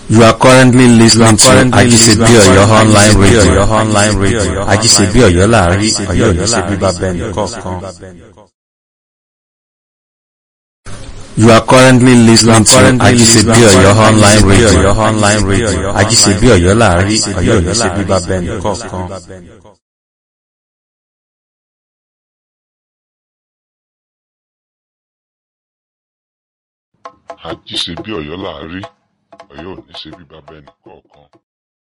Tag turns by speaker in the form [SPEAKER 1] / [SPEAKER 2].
[SPEAKER 1] You are currently listening to Ajisebi Oyo online radio.
[SPEAKER 2] online radio.
[SPEAKER 1] Ajisebi Oyo láàrin Ọ̀yọ́ ní ṣe bíbá bẹ́ẹ̀ni kọ̀ọ̀kan. You are currently listening to Ajisebi Oyo online radio.
[SPEAKER 2] online radio.
[SPEAKER 1] Ajisebi Oyo láàrin Ọ̀yọ́ ní ṣe bíbá bẹ́ẹ̀ni kọ̀ọ̀kan.
[SPEAKER 3] àjíṣe bí ọ̀yọ́ là á rí ọ̀yọ́ ò ní ṣe bí bàbá ẹnì kọ̀ọ̀kan